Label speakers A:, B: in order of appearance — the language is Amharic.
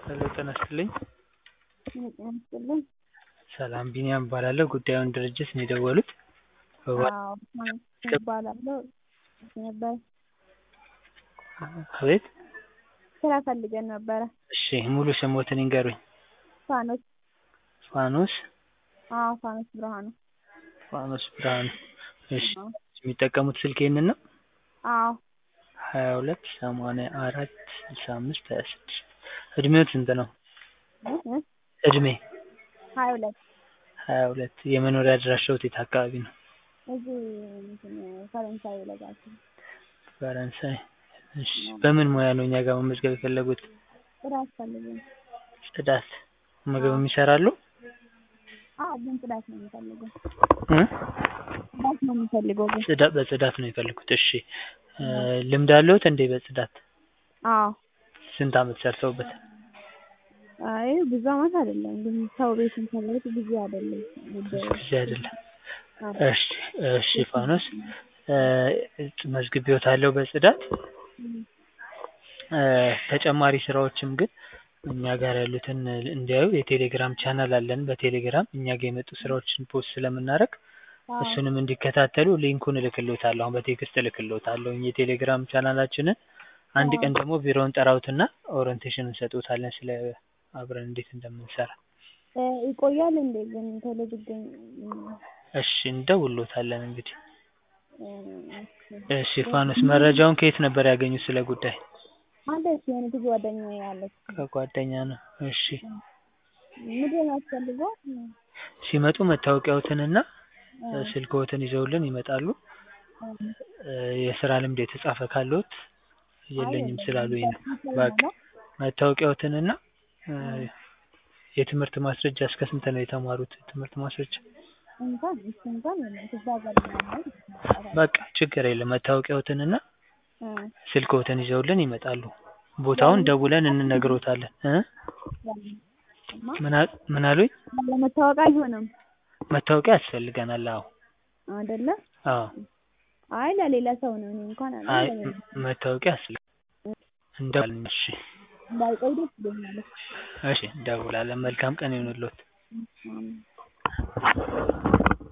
A: ሄሎ ጤና ይስጥልኝ።
B: ጤና ይስጥልኝ።
A: ሰላም ቢኒያም እባላለሁ። ጉዳዩን ድርጅት ነው የደወሉት? በባ-
B: አዎ እባላለሁ ነበር
A: አቤት
B: ስራ ፈልገን ነበረ።
A: እሺ ሙሉ ስሞትን ይንገሩኝ?
B: ፋኖስ
A: ፋኖስ
B: አዎ ፋኖስ ብርሃኑ
A: ፋኖስ ብርሃኑ። እሺ
B: አዎ
A: የሚጠቀሙት ስልክ ይህንን ነው?
B: አዎ
A: ሀያ ሁለት ሰማንያ አራት ስልሳ አምስት ሀያ ስድስት እድሜዎት ስንት ነው?
B: እ እ
A: እድሜ
B: ሀያ ሁለት
A: ሀያ ሁለት የመኖሪያ አድራሻዎት የት አካባቢ ነው?
B: እዚህ እንትን ፈረንሳይ ለጋሲ
A: ፈረንሳይ። እሺ በምን ሙያ ነው እኛ ጋር መመዝገብ የፈለጉት?
B: ስራ አስፈልገን
A: ጽዳት ምግብም ይሰራሉ?
B: አዎ ግን ጽዳት ነው የምፈልገው
A: እ
B: ጽዳት ነው የምፈልገው ግን
A: ጽዳ በጽዳት ነው የፈለጉት። እሺ እ ልምድ አለዎት እንዴ በጽዳት?
B: አዎ
A: ስንት አመት ሰርተውበት?
B: አይ ብዙ አመት አይደለም ግን ሰው ቤት እንሰራበት ብዙ አይደለም
A: ብዙ ጊዜ አይደለም።
B: አዎ
A: እሺ እሺ ፋኖስ እ መዝግቤዎታለሁ በጽዳት እ ተጨማሪ ስራዎችም ግን እኛ ጋር ያሉትን እንዲያዩ የቴሌግራም ቻናል አለን። በቴሌግራም እኛ ጋር የመጡ ስራዎችን ፖስት ስለምናደርግ
B: አዎ
A: እሱንም እንዲከታተሉ ሊንኩን እልክልዎታለሁ። አሁን በቴክስት እልክልዎታለሁ የቴሌግራም ቻናላችንን። አንድ ቀን ደግሞ ቢሮውን ጠራዎትና ኦሪንቴሽን እንሰጥዎታለን ስለ አብረን እንዴት እንደምንሰራ።
B: እ ይቆያል እንዴ ግን ቶሎ ቢገኝ
A: እሺ እንደውልዎታለን እንግዲህ።
B: እ
A: እሺ ፋኖስ መረጃውን ከየት ነበር ያገኙት ስለ ጉዳይ?
B: አለች የሆነች ጓደኛዬ አለች።
A: ከጓደኛ ነው። እሺ
B: ምንድን ነው የሚያስፈልገው?
A: ሲመጡ መታወቂያዎትንና
B: እ
A: ስልክዎትን ይዘውልን ይመጣሉ። እ የስራ ልምድ የተጻፈ ካለዎት የለኝም ስላሉኝ ነው። በቃ መታወቂያዎትንና እ የትምህርት ማስረጃ እስከ ስንት ነው የተማሩት ትምህርት ማስረጃ?
B: እንኳን እሱ እንኳን የለም ክፍለ ሀገር ነው ያለው።
A: በቃ ችግር የለም መታወቂያዎትንና
B: እ
A: ስልክዎትን ይዘውልን ይመጣሉ። ቦታውን ደውለን እንነግርዎታለን። እ ምን አ ምን አሉኝ?
B: ለመታወቅ አይሆንም
A: መታወቂያ ያስፈልገናል። አዎ
B: አይደለ?
A: አዎ
B: አይ ለሌላ ሰው ነው እኔ እንኳን
A: አይ
B: አለ
A: መታወቂያ ያስፈልጋል። እንደውላለን። እሺ
B: እንዳይቆይ ደስ ይለኛል።
A: እሺ እንደውላለን። መልካም ቀን ይሁንልዎት።
B: አሜን